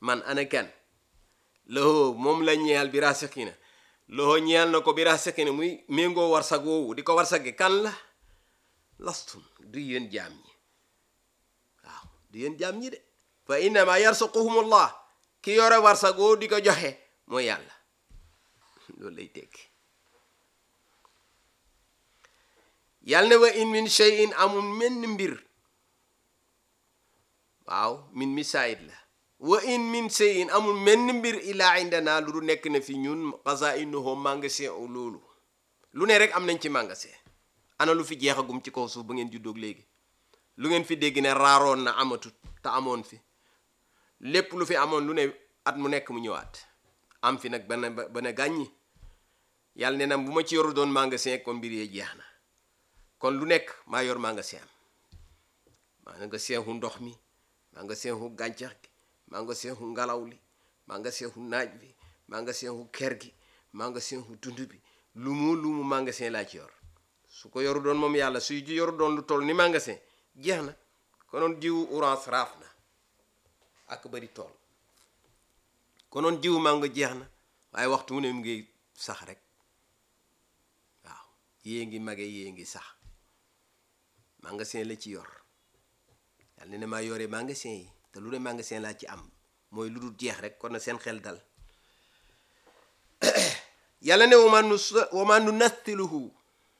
man ana kan loxo moom la ñeel bi rasikina loxo ñeel na ko bi rasikina muy méngoo warsag woowu di ko warsage kan la lastum du yéen jaam ñi waaw du yéen jaam ñi de fa innama yarsuquhumullah ki yore warsag woowu di ko joxe mooy yàlla loolu lay tekki yàlla ne wa in min shay'in amul menn mbir waaw min misaayit la wa in min shay'in amul menn mbir illa indana lu du nekk na fi ñun xazainuhu magasin u loolu lu ne rek am nañ ci magasin ana lu fi jeexagum ci kaw suuf ba ngeen juddoog léegi lu ngeen fi dégg ne raaroon na amatut te amoon fi lépp lu fi amoon lu ne at mu nekk mu ñëwaat am fi nag bana ba ne gàññi yàlla ne na bu ma ci yoru doon magasin kon mbir yee jeex na kon lu nekk maa yor magasin am magasin hu ndox mi magasin hu gàncax gi magasin hu ngelaw li magasin hu naaj bi magasin hu ker gi magasin hu dund bi lu mu lu mu magasin laa ci yor su ko yoru doon moom yàlla suy ji yoru doon lu toll ni magasin jeex na konoon jiwu orange raaf na ak bari tool konoon jiwu mango jeex na waaye waxtu mu ne mu ngi sax rek waaw yée ngi mage yée ngi sax magasin la ci yor yàlla ne ne maa yore magasin yi te lu ne magasin laa ci am mooy lu dul jeex rek kon na seen xel dal yàlla ne wama nu wama nu nathiluhu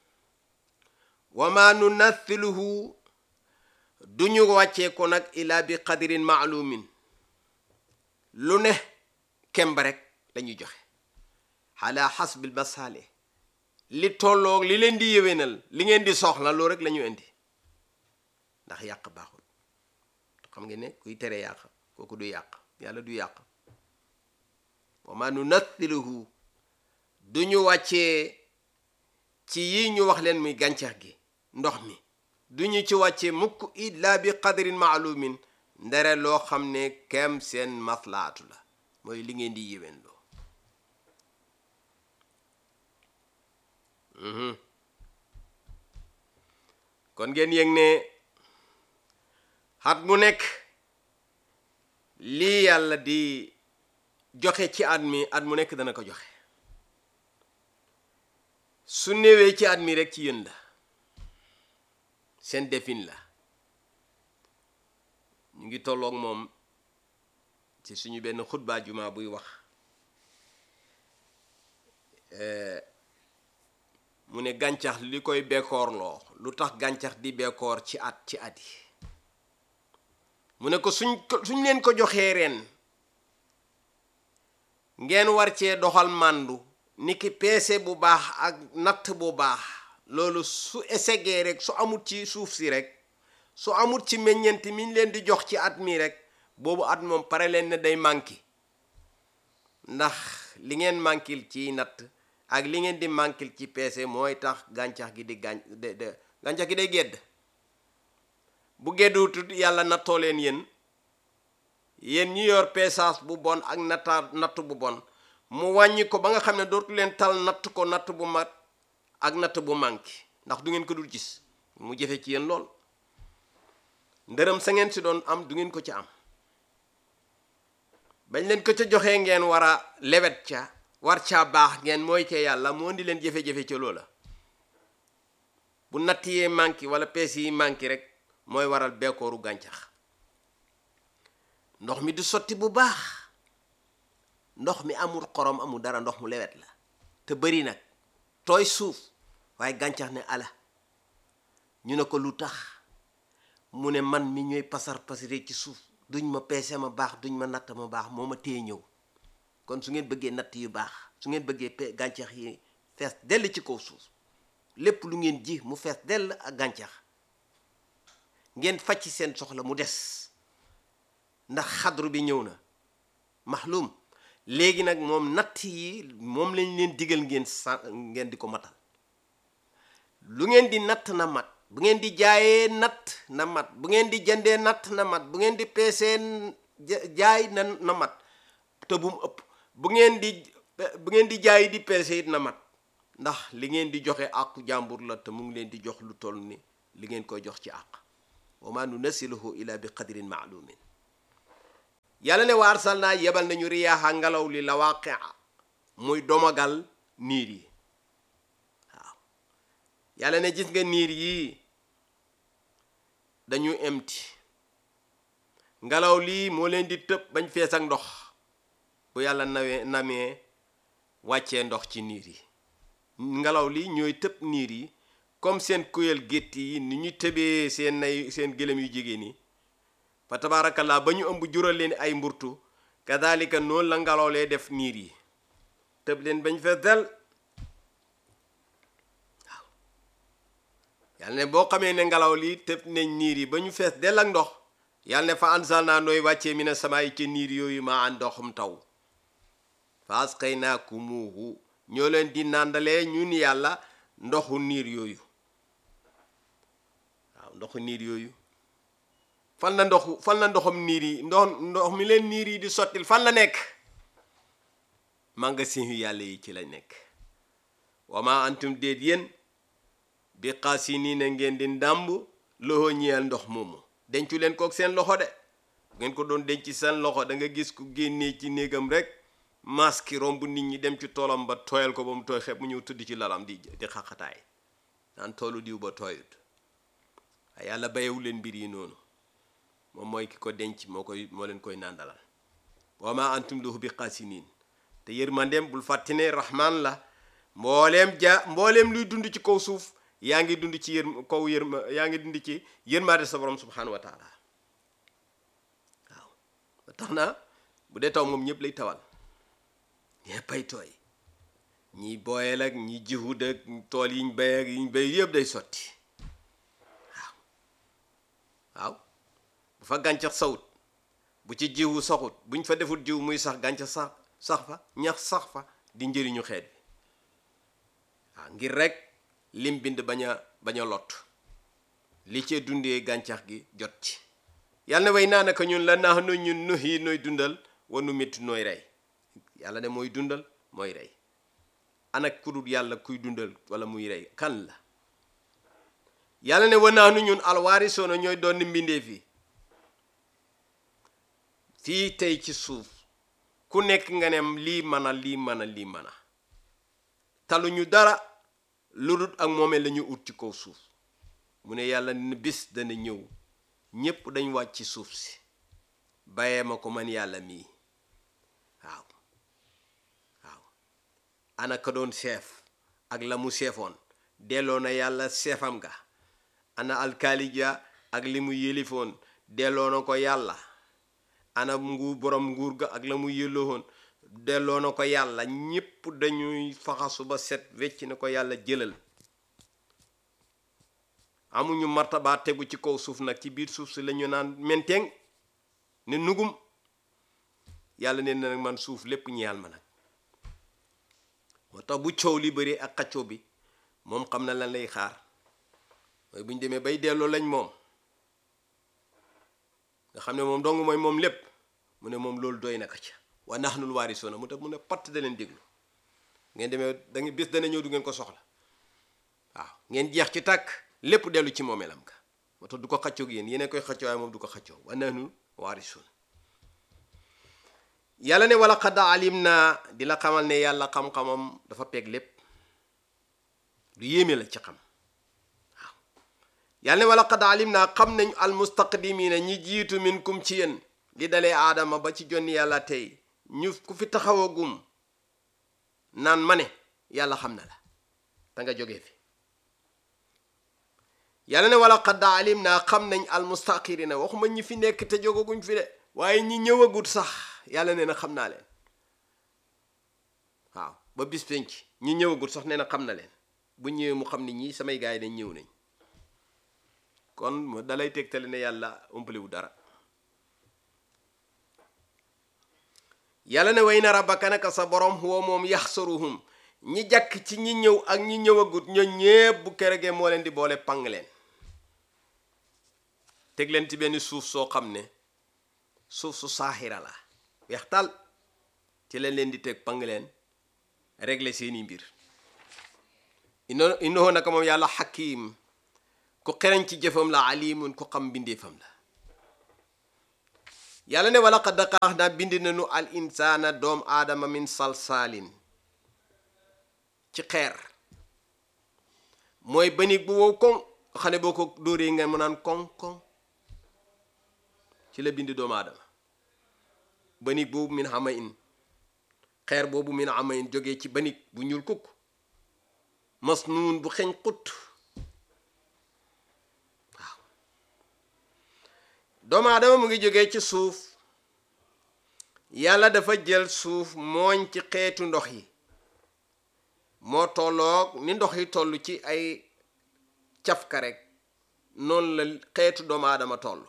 wama nu nathiluhu duñu wàccee ko nag ila bi qadirin maalumin lu ne kemba rek lañuy joxe ala xasbil masaale li tolloog li leen di yéwénal li ngeen di soxla loolu rek la ñu indi ndax yàq baaxul xam ngeen ne kuy tere yàq kooku du yàq yàlla du yàq wa ma nunathiluhu du ñu wàccee ci yi ñu wax leen muy gàncax gi ndox mi du ñu ci wàccee mukk illa bi qadrin maalumin ndere loo xam ne kem seen maslaatu la mooy li ngeen di yéwén loo kon ngeen yëg ne xat mu nekk lii yàlla di joxe ci at mi at mu nekk dana ko joxe su néewee ci at mi rek ci yéen la seen defin la ñu ngi tolloog moom ci suñu benn xutbaa juma buy wax mu ne gàncax li koy bekkoorloo lu tax gàncax di bekkoor ci at ci at yi mu ne ko suñ ko suñ leen ko joxee ren ngeen war cee doxal màndu ni ki peese bu baax ak natt bu baax loolu su esegee rek su amut ci suuf si rek su amut ci meññeent mi ñu leen di jox ci at mi rek boobu at moom pare leen ne day manqué ndax li ngeen manquil ci natt ak li ngeen di manquil ci peese mooy tax gàncax gi di gàñ de de gàncax gi day gedd bu gedduutut yàlla nattoo leen yéen yéen ñi yor peesaas bu bon ak natta natt bu bon mu wàññi ko ba nga xam ne dootu leen tal natt ko natt bu mat ak natt bu manqué ndax du ngeen ko dul gis mu jëfe ci yéen lool ndërëm sa ngeen si doon am du ngeen ko ci am bañ leen ko ca joxee ngeen war a lewet ca war caa baax ngeen mooy ca yàlla moo di leen jafe-jafe ca loola bu natt yee manqué wala pees yi manqué rek mooy waral beekooru gàncax ndox mi du sotti bu baax ndox mi amul xorom amul dara ndox mu lewet la te bëri nag tooy suuf waaye gàncax ne ala ñu ne ko lu tax mu ne man mi ñooy pasar pasare ci suuf duñ ma peese ma baax duñ ma natt ma baax moo ma téye ñëw kon su ngeen bëggee natt yu baax su ngeen bëggee pe gàncax yi fees dell ci kaw suuf lépp lu ngeen ji mu fees dell ak gàncax ngeen faj ci seen soxla mu des ndax xadru bi ñëw na maxlum léegi nag moom natt yi moom lañ leen digal ngeen sa ngeen di ko matal lu ngeen di natt na mat bu ngeen di jaayee natt na mat bu ngeen di jëndee natt na mat bu ngeen di peesee jaay na na mat te bu mu ëpp bu ngeen di bu ngeen di jaay di peese it na mat ndax li ngeen di joxe àqu jàmbur la te mu ngi leen di jox lu toll ni li ngeen koy jox ci àq wa ma nunasiluhu ila bi qadrin maalumin yàlla ne wa arsalnaa yebal nañu riyaaxa ngelaw li la waaqia muy domagal niir yi waaw yàlla ne gis nga niir yii dañu emti ngelaw lii moo leen di tëb bañ fees ak ndox bu yàlla nawee namee wàccee ndox ci niir yi ngelaw li ñooy tëb niir yi comme seen kuyal gétt yi ni ñu tëbee seen nay seen gëlëm yu jigéen yi fa tabaarakallaa ba ñu ëmb jural leen ay mburtu kadalika noonu la ngelaw lee def niir yi tëb leen bañ fees del waaw yàlla ne boo xamee ne ngelaw li tëb nañ niir yi ba ñu fees del ak ndox yàlla ne fa ansal naa nooy wàccee mi ne sama yi ca niir yooyu maa an ndoxum taw fa asqaynakumuhu ñoo leen di nàndalee ñun yàlla ndoxu niir yooyu waaw ndoxu niir yooyu fan la ndoxu fan la ndoxum niir yi ndox ndox mi leen niir yi di sottil fan la nekk magasin yu yàlla yi ci la nekk wama antum déet yéen bi xaasi nii na ngeen di ndàmb loxo ñeel ndox moomu dencu leen kook seen loxo de ngeen ko doon denc seen loxo da nga gis ku génnee ci néegam rek maski romb nit ñi dem ci toolam ba tooyal ko ba mu tooy xepp mu ñëw tudd ci lalam di di xaqataay naan toolu diw ba tooyut waaye yàlla bayewu leen mbir yi noonu moom mooy ki ko denc moo koy moo leen koy nàndalal wa ma antum lahu bi xaasiniin te yërmandeem bul fàtte ne rahman la mbooleem ja mbooleem luy dund ci kaw suuf yaa ngi dund ci yër kaw yërma yaa ngi dund ci yërmaande sa borom subhanahu wa taala waaw ba tax na bu dee taw moom ñëpp lay tawal ñeppay tooy ñi booyal ak ñi jiwut ak tool yiñ bay ak yiñ bay yëpp day sotti waaw waaw bu fa gàncax sawut bu ci jiwu saxut buñ fa defut jiw muy sax gàncax sax sax fa ñax sax fa di njëriñu xeet bi waaw ngir rek lim bind bañ a bañ a lot li cee dundee gàncax gi jot ci yàlla na way naa naka ñun la naax nu ñun nu yi nooy dundal wanu métti nooy rey yàlla ne mooy dundal mooy rey ana ku dul yàlla kuy dundal wala muy rey kan la yàlla ne wa naanu ñun alwaarisoona ñooy doon mbindee fii fii tey ci suuf ku nekk nga ne lii mën a lii mën a lii mën a taluñu dara lu dul ak moomee la ñu ut ci kaw suuf mu ne yàlla ne bis dana ñëw ñépp dañ wàcc ci suuf si bàyyee ma ko man yàlla mii waaw waaw ana ka doon chef ak la mu seefoon delloo na yàlla seefam ga ana alkaalija ak li mu yëlifoon delloo na ko yàlla ana nguur borom nguur ga ak la mu yëloowoon delloo na ko yàlla ñépp dañuy faxasu ba set wecc na ko yàlla jëlal amuñu martaba tegu ci kaw suuf nag ci biir suuf si lañu naan menteng ne nugum yàlla ne na nag man suuf lépp ñeyal ma nag moo tax bu coow li bëri ak xaccoo bi moom xam na lan lay xaar mooy bu ñu demee bay delloo lañ moom nga xam ne moom dong mooy moom lépp mu ne moom loolu doy na ko ca wa nahnul waarisuuna mu tax mu ne patt da leen déglu ngeen demee da ngeen bis dana ñëw du ngeen ko soxla waaw ngeen jeex ci tàkk lépp dellu ci moomeelam ka moo tax du ko xaccoo ak yéen yéen koy xaccoo waaye moom du ko xaccoo wa nahnul waarisuuna yàlla ne wala xad alim naa di la xamal ne yàlla xam-xamam dafa peeg lépp lu yéeme la ci xam waaw yàlla ne wala xad alim naa xam nañ almustaqdimina ñi jiitu minkum ci yéen li dalee aadama ba ci jonni yàlla tey ñu ku fi taxawagum naan ma ne yàlla xam na la da nga jógee fi yàlla ne wala xad alim naa xam nañ almustaqirina waxuma ñi fi nekk te jógaguñ fi de waaye ñi ñëwagut sax yàlla nee na xam naa leen waaw ba bis penc ñi ñëwagut sax nee na xam na leen bu ñëwee mu xam ni ñii samay gaay yi dañ ñëw nañ kon mu dalay tegtale ne yàlla umpaliwu dara yàlla ne way na rabbaka naka sa borom huwa moom yaxsaruhum ñi jàkk ci ñi ñëw ak ñi ñëwagut ñoo ñépp bu keregee moo leen di boole pang leen teg leen ci benn suuf soo xam ne suuf su saaxira la weextal ci leen leen di teg pang leen régler seeni mbir ino innahu naka moom yàlla xakim ku xereñ ci jëfam la alimun ku xam mbindeefam la yàlla ne wala qad xalaq naa bind nañu al insaana doom aadama min salsaalin ci xeer mooy banig bu wow koŋ xam ne boo ko dóoree nga mu naan koŋ koŋ ci la bind doomu aadama banig boobu min xama in xeer boobu min xama in jógee ci banig bu ñuul kukk masnuun bu xeñ xut waaw doomu aadama mu ngi jógee ci suuf yàlla dafa jël suuf mooñ ci xeetu ndox yi moo tolloog ni ndox yi toll ci ay cafka rek noonu la xeetu doomu aadama toll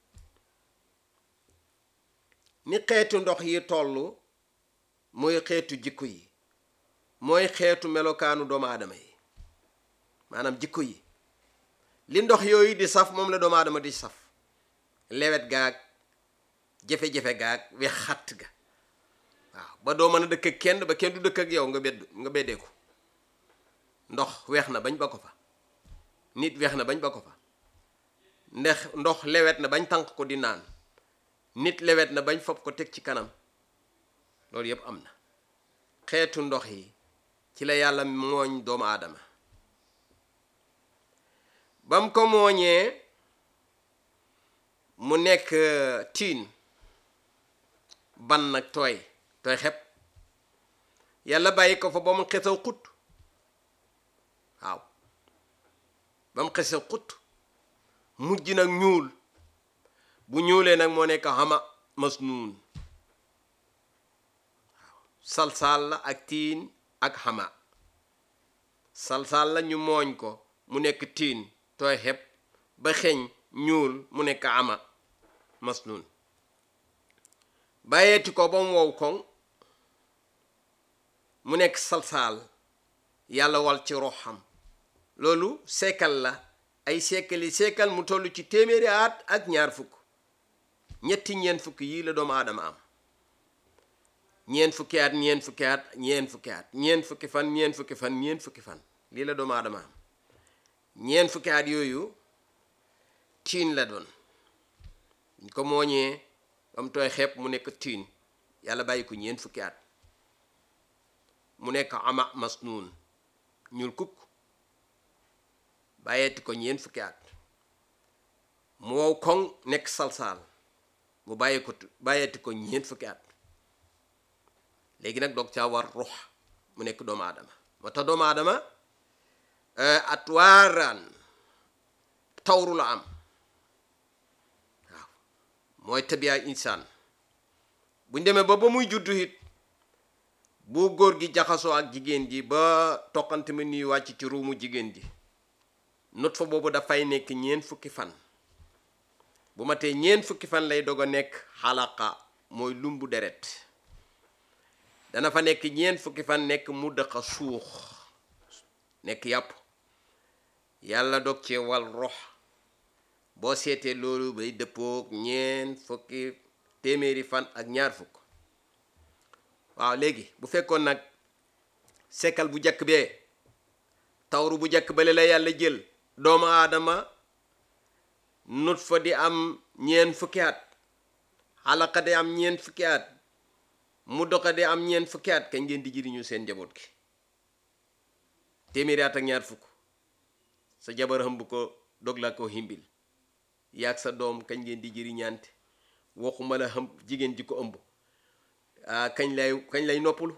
ni xeetu ndox yi toll mooy xeetu jikko yi mooy xeetu melokaanu doomu aadama yi maanaam jikko yi li ndox yooyu di saf moom la doomu aadama di saf lewet gaag jafe-jafe gaag we xatt ga waaw ba doo mën a dëkk ak kenn ba kenn du dëkk ak yow nga bedd nga beddee ko ndox weex na bañ ba ko fa nit weex na bañ ba ko fa ndax ndox lewet na bañ tànk ko di naan nit lewet na bañ fob ko teg ci kanam loolu yëpp am na xeetu ndox yi ci la yàlla mooñ doomu aadama bam ko mooñee mu nekk tiin ban nag tooy tooy xepp yàlla bàyyi ko fa ba mu xesaw xut waaw ba mu xesaw xut mujj nag ñuul bu ñuulee nag moo nekk xama masnuun waaw salsal la ak tiin ak xama salsal la ñu mooñ ko mu nekk tiin tooy xepp ba xeeñ ñuul mu nekk ama masnuun bàyyeeti ko ba mu wow koŋ mu nekk salsaal yàlla wal ci roxam loolu seekal la ay seekali seekal mu toll ci téeméeri at ak ñaar fukk ñetti ñeent fukki yii la doomu aadama am ñeent fukki at ñeent fukki at ñeent fukki at ñeent fukki fan ñeent fukki fan ñeent fukki fan lii la doomu aadama am ñeent fukki at yooyu tiin la doon ñu ko mooñee ba mu tooy xepp mu nekk tiin yàlla bàyyi ko ñeent fukki at mu nekk ama masnuun ñuul kukk bàyyeeti ko ñeent fukki at mu wow koŋ nekk salsaal mu bàyyi ko bàyyeeti ko ñeent fukki at léegi nag doog caa war ruux mu nekk doomu aadama moo tax doomu aadama at waaraan tawru la am waaw mooy tabiyaay insaan buñ demee ba ba muy juddu it bu góor gi jaxasoo ak jigéen ji ba toqante mi nuy wàcc ci ruumu jigéen ji not fa boobu dafay nekk ñeent fukki fan bu ma tee ñeent fukki fan lay dog a nekk xalaqa mooy lumbu deret dana fa nekk ñeent fukki fan nekk mu dëqa suux nekk yàpp yàlla dog cee wal rox boo seetee loolu bay dëppoog ñeent fukki téeméeri fan ak ñaar fukk waaw léegi bu fekkoon nag sekkal bu njëkk bee tawru bu njëkk bale la yàlla jël doomu aadama nut fa di am ñeent fukki at xalaqa di am ñeent fukki at mu doxa di am ñeent fukki at kañ ngeen di jëriñu seen njaboot gi téeméeri at ak ñaar fukk sa jabar hëmb ko dog la ko himbil yaag sa doom kañ ngeen di jëriñante waxuma la hëmb jigéen ji ko ëmb ah kañ lay kañ lay noppalu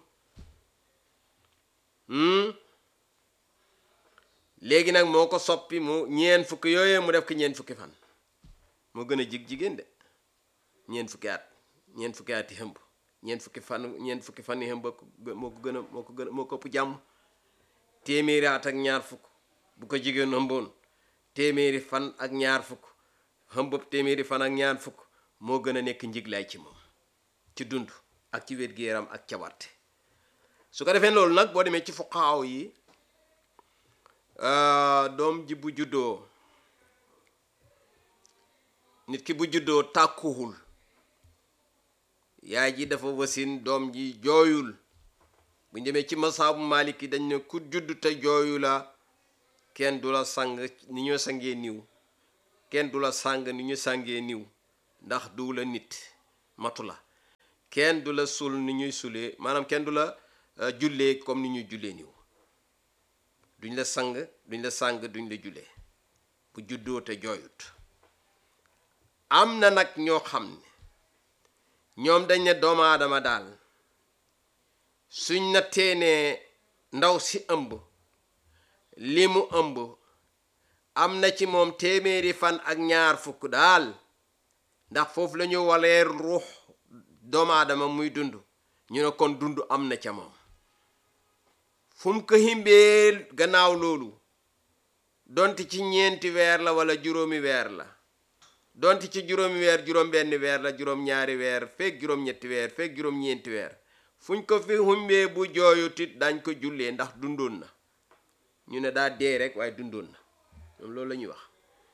léegi nag moo ko soppi mu ñeen fukki yooyee mu def ko ñeen fukki fan moo gën a jig jigéen de ñeen fukki at ñeen fukki at yi hëmb ñeen fukki fan ñeen fukki fan yi hëmb moo ko gën a moo ko gën a moo ko ëpp jàmm téeméeri at ak ñaar fukk bu ko jigéen hëmboon téeméeri fan ak ñaar fukk hëmbëb téeméeri fan ak ñaar fukk moo gën a nekk njiglaay ci moom ci dund ak ci wér-gu-yaram ak cawarte su ko defee loolu nag boo demee ci fuqaaw yi doom ji bu juddoo nit ki bu juddoo tàkkuwul yaay ji dafa wasin doom ji jooyul bu demee ci masaabu maliki dañ ne ku judd te jooyu la kenn du la sang ni ñu sangee niw kenn du la sang ni ñu sangee niw ndax du la nit matu la kenn du la sul ni ñuy sulee maanaam kenn du la jullee comme ni ñuy jullee niw duñ la sang duñ la sang duñ la jullee bu juddoo te jooyut am na nag ñoo xam ne ñoom dañ ne doomu aadama daal suñ na teenee ndaw si ëmb li mu ëmb am na ci moom téeméeri fan ak ñaar fukk daal ndax foofu la ñu waleer ruux doomu aadama muy dund ñu ne kon dund am na ca moom fu mu ko himbee gannaaw loolu donte ci ñeenti weer la wala juróomi weer la donte ci juróomi weer juróom benn weer la juróom ñaari weer fekk juróom ñetti weer fekk juróom ñeenti weer fuñ ko fi himbee bu jooyutit dañ ko jullee ndax dundoon na ñu ne daa dee rek waaye dundoon na ñoom loolu la ñuy wax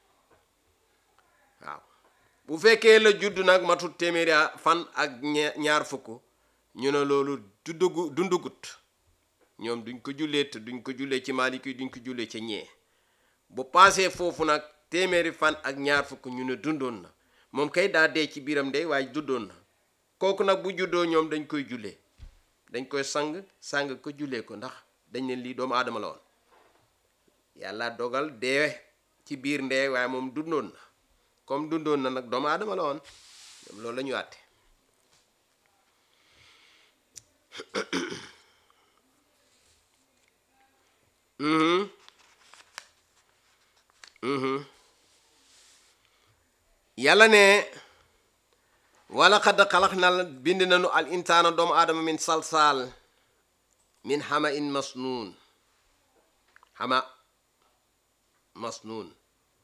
waaw bu fekkee la judd nag matut téeméeri fan ak ñaar fukk ñu ne loolu dundugu dundugut ñoom duñ ko jullee te duñ ko jullee ci Maliki duñ ko jullee ca ñee bu paasee foofu nag téeméeri fan ak ñaar fukk ñu ne dundoon na moom kay daa dee ci biiram de waaye dundoon na kooku nag bu juddoo ñoom dañ koy jullee dañ koy sang sang ko jullee ko ndax dañ ne lii doomu aadama la woon yàlla dogal dee ci biir ndee waaye moom dundoon na comme dundoon na nag doomu aadama la woon ñoom loolu la ñu àtte yàlla ne wala xadd xalax na bind nañu al insaana doomu aadama min salsaal min xama in masnuun xama masnuun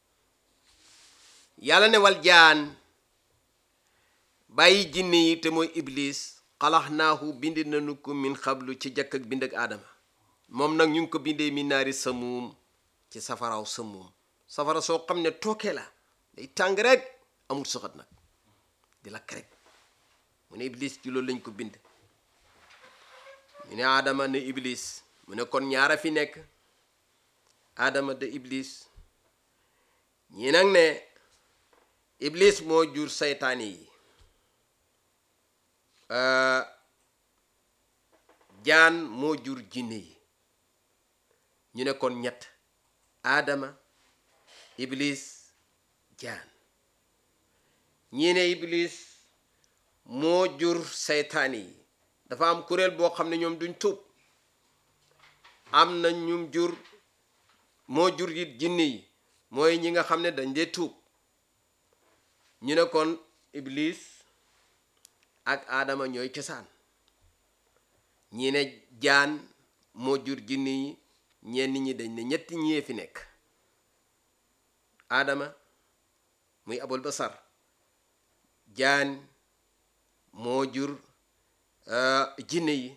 yàlla ne wal jaan bàyyi jinne yi te mooy iblis xalax naahu bind nañu ko min xablu ci jëkk ak bind ak aadama moom nag ñu ngi ko bindee min naari samuum ci safaraw samuum safara soo xam ne tooke la day tàng rek amul soxat nag di lakk rek mu ne iblis ci loolu lañ ko bind mu ne aadama ne iblis mu ne kon ñaara fi nekk aadama de iblis ñii nag ne iblis moo jur saytaani yi jaan moo jur jinne yi ñu ne kon ñett aadama iblis jaan ñii ne iblis moo jur saytaani yi dafa am kuréel boo xam ne ñoom duñ tuub am na ñum jur moo jur it jinne yi mooy ñi nga xam ne dañ dee tuub ñu ne kon iblis ak aadama ñooy cosaan ñi ne jaan moo jur jinne yi ñenn ñi dañ ne ñetti ñee fi nekk aadama muy abul basar jaan moo jur jinne yi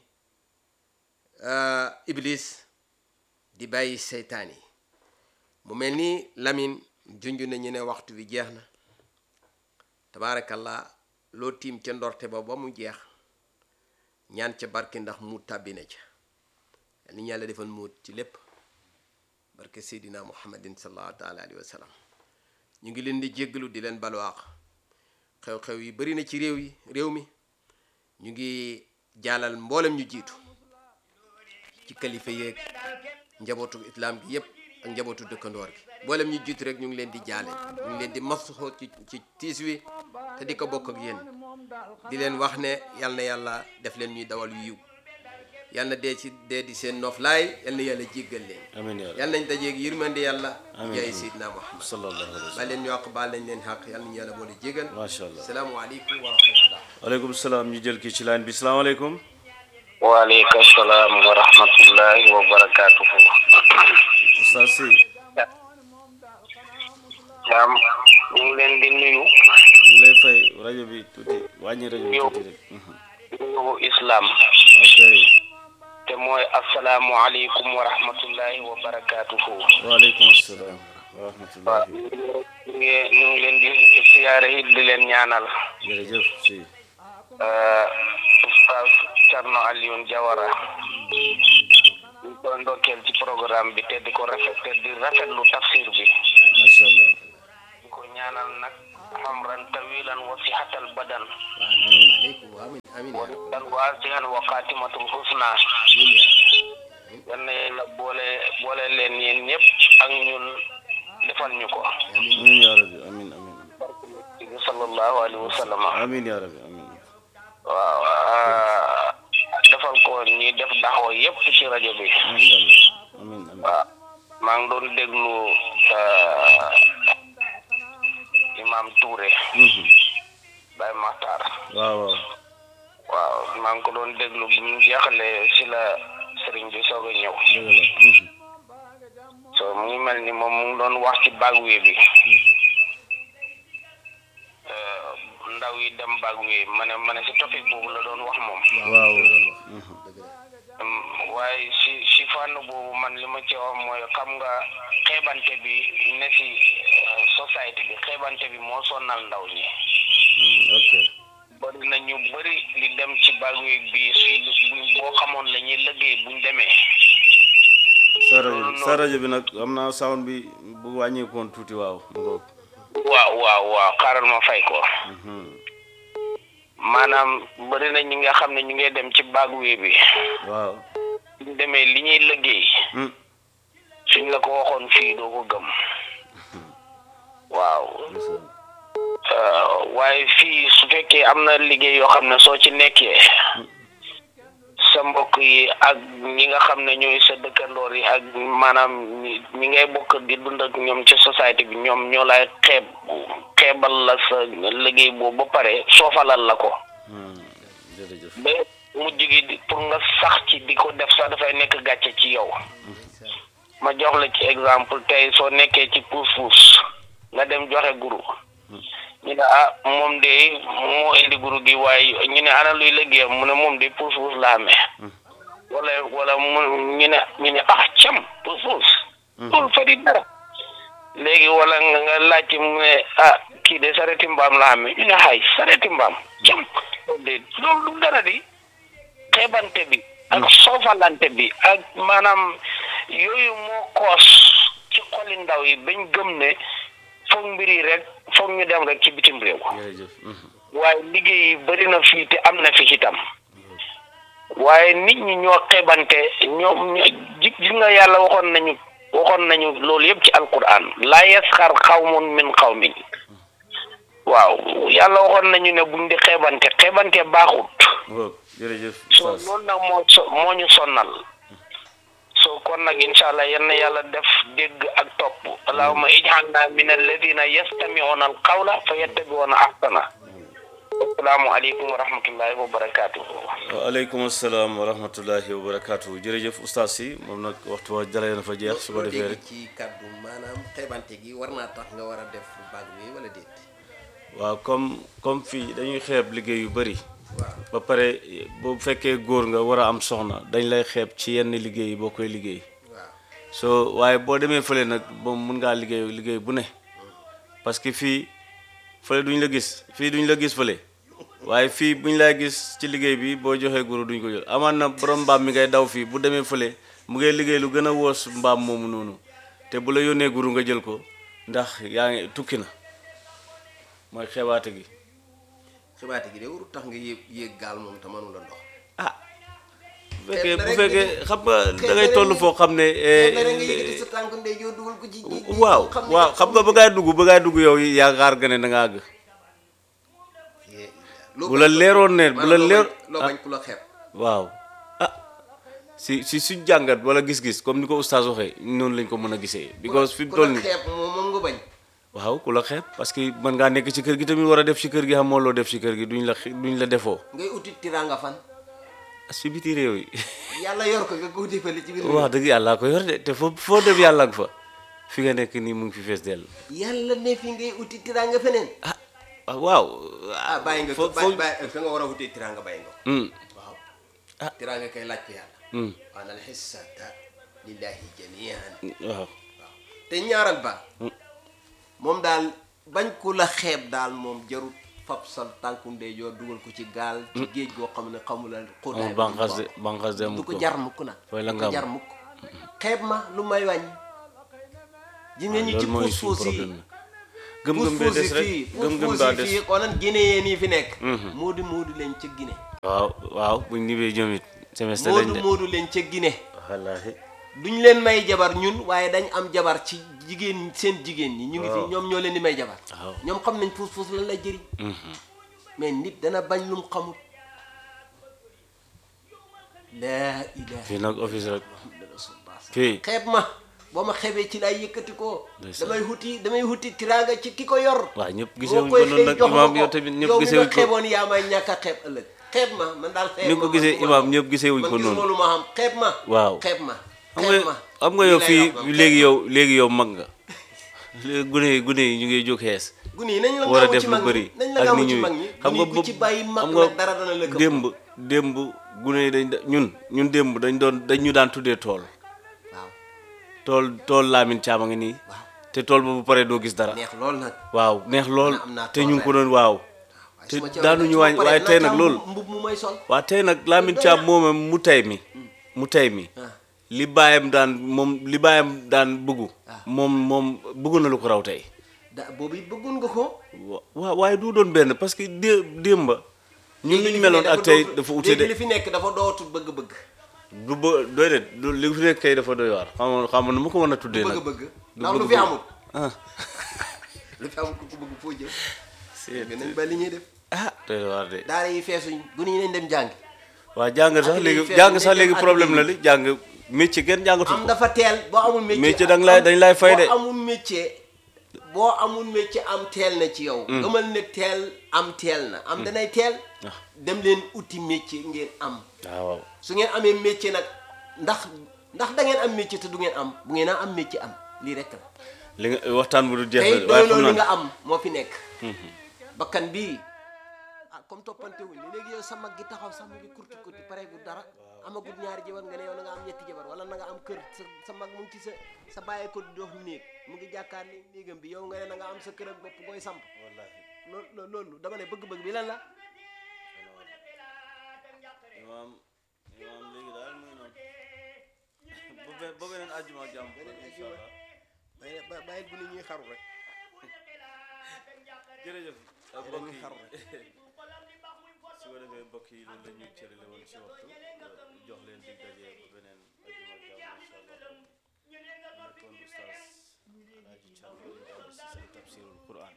iblis di bàyyi seytaan yi mu mel ni lamin junj nañu ne waxtu bi jeex na tabaarakallah loo tiim ca ndorte ba ba mu jeex ñaan ca barke ndax muut tàbbi na ca ni yàlla defal muut ci lépp barke seydina muhammadin sallallahu taala alayhi wa sallam ñu ngi leen di jéggalu di leen balwaax xew-xew yi bari na ci réew yi réew mi ñu ngi jaalal mboolem ñu jiitu ci kalifa yeeg njabootu islam gi yépp ak njabootu dëkkandoor gi mboolem ñu jiitu rek ñu ngi leen di jaale ñu ngi leen di masuxoo ci ci tiis wi te di ko bokk ak yéen di leen wax ne yal na yàlla def leen ñuy dawal yu yiw yal na dee ci dee di seen noflaay yal na yàlla jéggal leen amiin yaa yal nañ dajeeg yërmande yàlla Amiin. jaay seydina muhammad sallallahu alayhi wa ba sallam leen ñu àq baal nañ leen xaq yal nañu yàlla boole jégal macha allah salaamualeykum wa rahmatullah waaleykum salaam ñu jël kii ci line bi salaamaaleykum waaleykum salaam wa rahmatullahi wa barakatuhu Oustaz Sy jaam ñu ngi leen di nuyu ñu ngi lay fay rajo bi tuuti wàññi rajo bi tuuti rek mhm. nuyu islam ok te mooy asalaamu aleykum wa rahmatullahi wa barakatuhu waaleykum salaam wa waaw rahmatullahi ñu ngi ñu ngi leen di siyaare it di leen ñaanal jërëjëf si euh, oustaz Thierno Alioune Diawara ñu koy ndokkeel ci programme bi te di ko rafet te di rafetlu tafsir bi macha allah di ko ñaanal nag hamran tawilan wa sihatal badan aleykum amin amin wa ya rabbal rizqan wasi'an wa khatimatul husna alamin ya yal na yàlla boole boole leen yéen ñëpp ak ñun defal ñu ko amin amin ya rabbi amin amin ci sallallahu alayhi wa sallam amin ya rabbi amin waaw ah, defal ko ñi def daxoo yëpp ci rajo bi masha allah amin amin waaw maa ngi doon déglu ah, imam Touré Mhm. Baye Makhtar waaw waaw waaw maa ngi ko doon déglu bi mu jeexalee si la sëriñ bi soog a ñëw dëgg la Mhm. so mu ngi mel ni moom mu ngi doon wax ci bagwe bi Eh, ndaw yi dem bagwe ma ne ma ne si topic boobu la doon wax moom waaw Mhm. dëgg la Mm, waaye si si fànn boobu man li ma ci wax mooy xam nga xeebante bi ne si eh, société bi xeebante bi moo sonal ndaw ñi Mhm. ok bari na ñu bari li dem ci bagwe bi su buñ boo xamoon la ñuy liggéey buñ demee sa rajo sa rajo bi nag am naa sound bi bu wàññeekoon tuuti waaw mu ngoog waaw waaw waaw xaaral ma fay ko Mhm. maanaam bari na ñi nga xam ne ñu ngi dem ci bagwe bi waaw suñ demee li ñuy liggéey Mhm. suñ la ko waxoon fii doo ko gëm waaw ndeysaan. Uh, waaye fii su fekkee am na liggéey yoo xam ne soo ci nekkee sa mbokk yi ak ñi nga xam ne ñooy sa dëkkandoor yi ak maanaam ñi ñi ngay bokk di dund ak ñoom ci société bi ñoom ñoo lay xeeb xeebal la sa liggéey boobu ba pare soofalal la ko Mhm. jërëjëf ba mujj gi di- pour nga sax ci di ko def sax dafay nekk gàcce ci yow ma jox la ci exemple tey soo nekkee ci puus-puus nga dem joxe guru ñu ne ah moom de moo indi guru gi waaye ñu ne ana luy liggéeyam mu ne moom de puus-puus la amee wala wala mu ñu ne ñu ne ah cam puus-puus loolu fa di dara léegi wala nga nga laajte mu ne ah kii de sareti mbaam la amee ñu ne xay sareti mbaam cam loolu de loolu du dara di xeebante bi ak soofalante bi ak maanaam yooyu moo koos ci xoli ndaw yi bañ gëm ne foog mbir yi rek foog ñu dem rek ci bitim réew jërëjëf Mhm. waaye liggéey yi bëri na fii te am na fi ci tam waaye nit ñi ñoo xeebante ñoom ñoo ji gis nga yàlla waxoon nañu waxoon nañu loolu yëpp ci alquran laa yasxar xawmun min xawmin waaw yàlla waxoon nañu ne buñ di xeebante xeebante baaxut ngoog jërëjëf so Oustaz. loolu nag moo so moo ñu sonnal so kon nag incha allah yal na yàlla def dégg ak topp allahumma ij'alna min alladina yastami'una alqawla fa yattabi'una ahsana assalaamu aleykum wa rahmatullahi wa barakatuhu waaleykum asalaam wa rahmatullahi wa barakaatu jërëjëf oustaz si moom nag waxtu wa jalee na fa jeex su ko loo defee dégg rek ci kàddu maanaam xeebante gi war naa tax nga war a def baag bi wala déet waaw comme comme fii dañuy xeeb liggéey yu bëri waaw ba pare bu fekkee góor nga war a am soxna dañ lay xeeb ci yenn liggéey yi boo koy liggéey waaw soo waaye boo demee fële nag moom mun ngaa liggéey liggéey bu ne parce que fii fële duñ la gis fii duñ la gis fële waaye fii buñ lay gis ci liggéey bi boo joxee guru duñ ko jël amaan na borom mbaam mi ngay daw fii bu demee fële mu ngay liggéey lu gën a woos mbaam moomu noonu te bu la yónnee guru nga jël ko ndax yaa ngi tukki na mooy xebaate gi xibaate gi de warul tax nga yéeg yéeg gaal moom te mënu la ndox ah bu fekkee na bu rek fekkee nga- xam nga xeeb da na ngay rek toll nga- foo xam ne xeeb na rek nga eh, yëkkati sa tànk ndeyjoor dugal ko ci ji ji- waaw xam ne waaw yow xam nga ba ngay dugg ba ngay dugg yow yaakaar nga ne da nga àgg Yee- loo bu la bañ- leeroon ne bu la maanaam loo leer bañ- loo bañ ku la xeeb waaw ah si si suñ jàngat wala gis-gis comme ni ko oustaz waxee noonu lañ ko mën a gisee because fi mu ku toll la nii xeeb moom moom nga bañ waaw ku la xeeb parce que mën ngaa nekk ci kër gi tamit war a def ci kër gi xamoo loo def ci kër gi duñ la xe- duñ la defoo ngay uti tiraanga fan si biti réew yi yàlla yor ko nga ko uti fële ci biir wax dëgg yàlla ko yor de te foo foo dem yàlla nga fa fi nga nekk nii mu ngi fi fees dell yàlla ne fi ngay uti tiraanga feneen ah ah, waaw ah bàyyi nga fo ko fo bàyyi bàyyi fa nga war a utee tiraanga bàyyi nga ko Hmm, waaw Ah. tiraanga kay laaj ko yàlla hmm, wa anal xissata lillahi jamian waaw waaw te ñaaral ba moom daal bañ ku la xeeb daal moom jarut fab sa tànku ndeyjoor dugal ko ci gaal ci géej goo xam ne xamula xóotaay amul banqaas de banqaas de du amul ko ko jar mukk nag Fooy la du nga ko am. jar mukk xeeb ma lu may wàññi ji nga ñu ci loolu mooy puus suñu puus yi problème gëm-gëm bee des rek gëm-gëm baa des fii konoon Guinéen yi fi nekk moodu moodu leen ca Guinée waaw waaw buñ ñibbee ñoom it semestre lañ moodu de moodu leen ca Guinée wallaahi duñ leen may jabar ñun waaye dañ am jabar ci jigéen seen jigéen ñi ñu ngi fi Waaw. ñoom ñoo leen di may jabar waaw ñoom xam nañ puus puus lan lay jëriñ mais nit dana bañ lum xamut laa ilaha fii nag office rek illa rasulullah fii xeeb ma boo ma xeebee ci laay yëkkati ko Ndeysaan. damay huti damay huti tiraanga ci ki ko yor waaw ñëpp boo gisewuñ koy ko noonu xëy nag jox ma imaam ko yow tamit ñëpp yow mi gisewuñ nga ko xeeboon yaa may ñàkk a xeeb ëllëg xeeb ma man daal xeeb ni ma ko man gisee gisuma imaam ko. ñëpp gisewuñ man ko gisuma noonu lu ma xam xeeb ma waaw xeeb ma xam xeeb nga ma xam nga Lii yow lay fii wax man, léegi xeeb yow léegi yow mag nga léegi gune yi gune yi ñu ngi jóg xees ma. gune yi nañ la war a gaawu def ci lu mag bëri ñi nañ la ak gaawu nit ci ñi mag ñi xam nga gune yi ku ci bàyyi mag xam nga nag dara dana la këpp démb démb gune yi dañ da- ñun ñun démb dañ doon dañ ñu daan tuddee tool waaw tool tool laamin caama ngi nii waaw te tool ba bu paree doo gis dara neex lool nag waaw neex lool am naa te tool ñu ngi ko ren. doon waaw waaye te su ma ci daanuñu su ma wàññi paree waaye naa tey ci nag am loolu mbub mu may sol waa tey nag Lamine Thiam moomam mu tey mi mu tey mi ah li baayam daan moom li baayam daan bëggu Ah. moom moom bëggu na lu ko raw tey da boobu it bëggoon nga ko wa- waa waaye du doon benn parce que dé démba ñun léegi ñu li fi meloon ne ak tey dootul- dafa ute léegi de li fi nekk dafa dootul bëgg-bëgg du ba doy de du li fi nekk kay dafa doy waar xam nga xam nga nu ma ko mën a tuddee nag bëgg-bëgg du ndax lu fi bëgg-bëgg. amul ah lu fi amul ku ko bëgg foo jëm c'est mais nañ ba li ñuy def ah doy waar de daara yi feesuñ gune yi nañ dem jàngi waa jàng sax Ak léegi liy feeñ jàng dañ sax dem léegi ak problème la liy- li jàng métier kenn jàngatu am ko dafa teel boo amul métier Métier dañ lay- am- dañ lay fay de. boo amul métier boo amul métier am teel na ci yow gëmal ne teel am teel na am danay teel Ah. dem leen uti métier ngeen am waaw waaw su ngeen amee métier nag ndax ndax da ngeen am métier te du ngeen am bu ngeen a am métier am lii rek la li nga waxtaan bu du jeex tey la waaye doy xam loolu li naa nga am moo fi nekk bakkan bii ah comme toppante wuñ léegi yow sa mag gi taxaw sax mu ngi kurti kurti pare gu dara amagut ñaari jabar nga ne yow na nga am ñetti jabar wala na nga am kër sa sa mag mu ngi ci sa sa bàyyee ko di dox néeg mu ngi jàkkaar ni néegam bi yow nga ne na nga am sa kër ak bopp booy samp loolu loolu dama ne bëgg-bëgg bi lan la imaam imaam léegi daal muy noonu ba be- ba beneen àjjuma ak jàmm incha allah bàyyi bàyyi bu ne ñuy xaru rek jërëjëf ak mbokk yi xaru su ko defee mbokk yi loolu la ñuy cërale woon ci waxtu jox leen dig daje ba beneen àjjuma ak jàmm incha allah nekkoon oustaz Alaaji Thiam Ngom Diallo si seen tafsirul Quran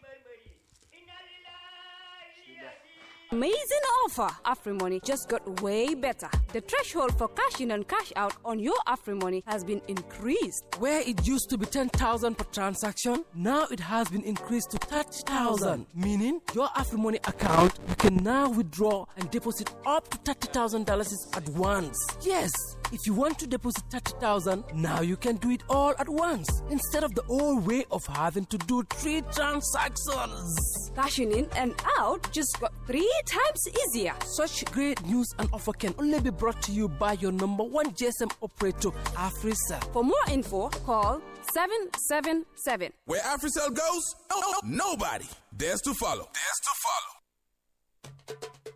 Amazing offer! AfriMoney just got way better. The threshold for cash in and cash out on your AfriMoney has been increased. Where it used to be 10,000 per transaction, now it has been increased to 30,000. Meaning, your AfriMoney account, you can now withdraw and deposit up to $30,000 at once. Yes, if you want to deposit 30,000, now you can do it all at once instead of the old way of having to do three transactions. Cashing in and out just got three times easier. Such great news and offer can only be brought to you by your number one GSM operator, AfriCell. For more info, call 777. Where AfriCell goes, oh, oh, nobody dares to follow. Dares to follow.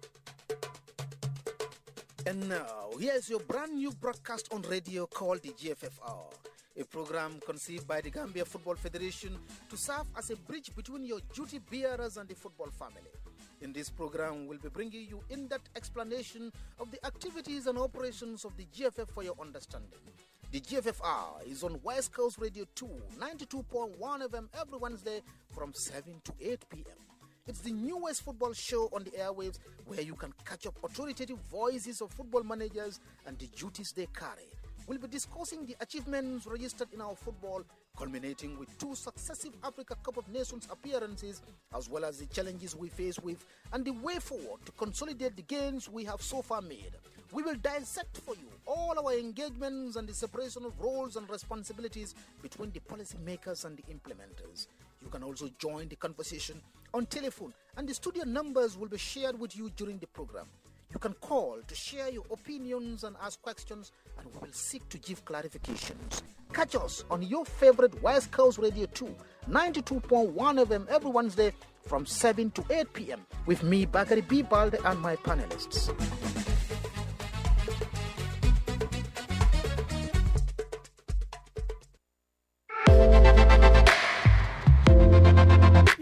And now, here's your brand new broadcast on radio called the GFFR, a program conceived by the Gambia Football Federation to serve as a bridge between your duty bearers and the football family. In this program, we'll be bringing you in depth explanation of the activities and operations of the GFF for your understanding. The GFFR is on West Coast Radio 2, 92.1 FM every Wednesday from 7 to 8 p.m. It's the newest football show on the airwaves where you can catch up authoritative voices of football managers and the duties they carry. We'll be discussing the achievements registered in our football, culminating with two successive Africa Cup of Nations appearances, as well as the challenges we face with and the way forward to consolidate the gains we have so far made. We will dissect for you all our engagements and the separation of roles and responsibilities between the policymakers and the implementers. You can also join the conversation on telephone, and the studio numbers will be shared with you during the program. You can call to share your opinions and ask questions, and we will seek to give clarifications. Catch us on your favorite West Coast Radio 2, 92.1 FM every Wednesday from 7 to 8 p.m. with me, Bakari B. Balde, and my panelists.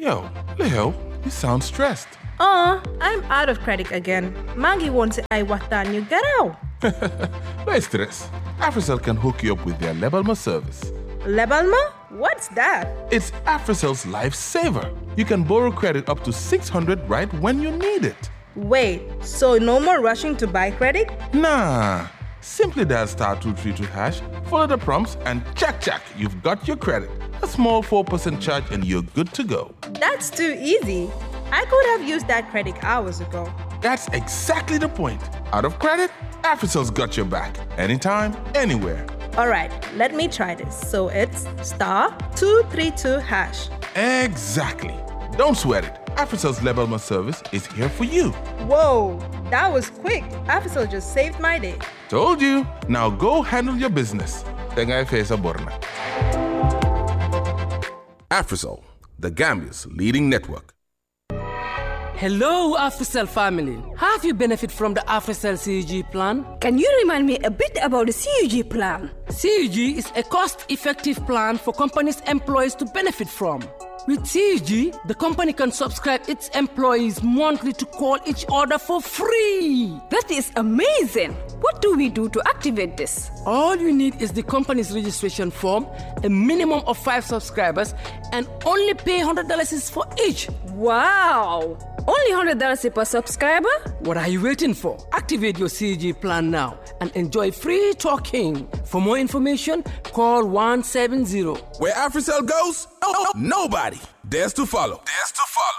Yo, Leo, you sound stressed. Oh, I'm out of credit again. Mangi wants I watan you get out. No stress. AfriCell can hook you up with their Lebalma service. Lebalma? What's that? It's AfriCell's lifesaver. You can borrow credit up to 600 right when you need it. Wait, so no more rushing to buy credit? Nah. Simply dial star 232 hash, follow the prompts, and check, check, you've got your credit. A small 4% charge, and you're good to go. That's too easy. I could have used that credit hours ago. That's exactly the point. Out of credit, AfriCell's got your back. Anytime, anywhere. All right, let me try this. So it's star 232 hash. Exactly. Don't sweat it. AfriCell's Lebalma service is here for you. Whoa, that was quick. Afisol just saved my day. Told you. Now go handle your business. Tengai Fesa Borna. AfriCell, the Gambia's leading network. Hello, AfriCell family. Have you benefit from the AfriCell CUG plan? Can you remind me a bit about the CUG plan? CUG is a cost-effective plan for companies' employees to benefit from. With CUG, the company can subscribe its employees monthly to call each other for free. That is amazing. What do we do to activate this? All you need is the company's registration form, a minimum of five subscribers, and only pay $100 for each. Wow! Only $100 per subscriber? What are you waiting for? Activate your CG plan now and enjoy free talking. For more information, call 170. Where AfriCell goes, nobody dares to follow. Dares to follow.